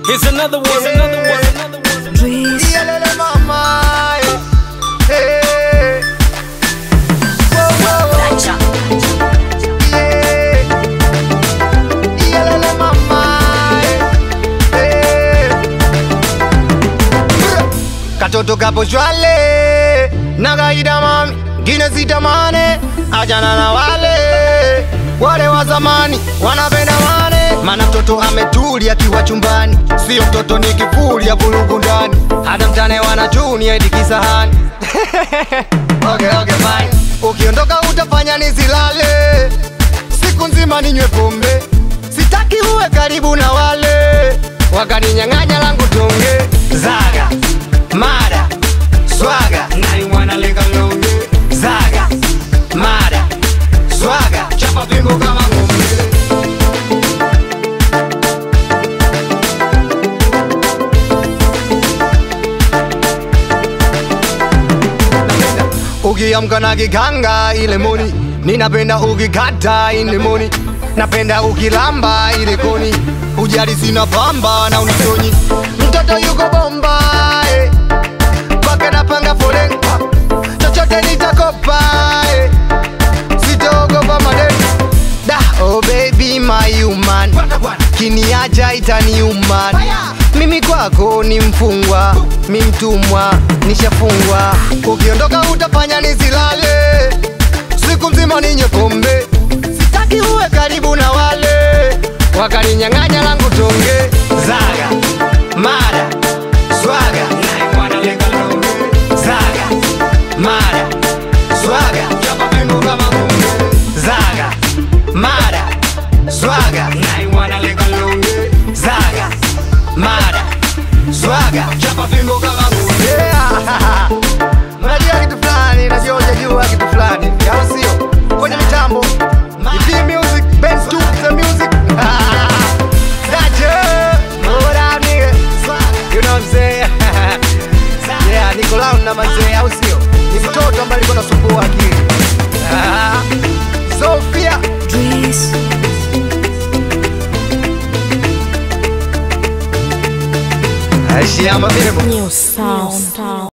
Here's another one. Here's another one. Another one. Breeze. Iyalele mama, eh, eh. Whoa, whoa, whoa, yeah. Iyalele mama, eh, eh. Katoto kapo shwale na kaida mami ngine sitamane ajana na wale wale wa zamani wanapenda mane mana mtoto ametulia akiwa chumbani sio mtoto ni kifuli ya vulugu ndani hata mtane wanachuni eti kisahani okay, okay, fine. ukiondoka utafanya nisilale siku nzima ninywe pombe sitaki uwe karibu na wale wakaninyang'anya langu tonge zaga mara swaga nani mwanalenga longe zaga mara swaga chapa pingo kama ngombe Napenda ukiamka na kiganga ile moni ninapenda ukikata ile moni napenda ukilamba ile koni ujali sina pamba na unisonyi mtoto yuko bomba eh. kwake napanga foleni chochote nitakopa eh. sitaogopa madeni da oh baby my human kiniacha itaniuma mimi kwako ni mfungwa mi mtumwa nishafungwa ukiondoka utafanya nisilale siku mzima ninye pombe sitaki uwe karibu na wale wakaninyang'anya langu tonge zaga mara swaga naye mwanalenga longe zaga mara swaga chapa pingu kama ngombe zaga mara swaga naye mwanalenga longe zaga mara swaga chapa pingu kama ngombe yeah. Unajua kitu fulani, najua hujajua kitu fulani, au sio? Kwenye mitambo EP music, Ben to the music. Saje, what up nigga? You know what I'm saying? Yeah, niko round na mazee, au sio? Ni mtoto ambaye alikuwa nasumbua akili. Ah, Sophia Breeze. Ashiama vile New sound.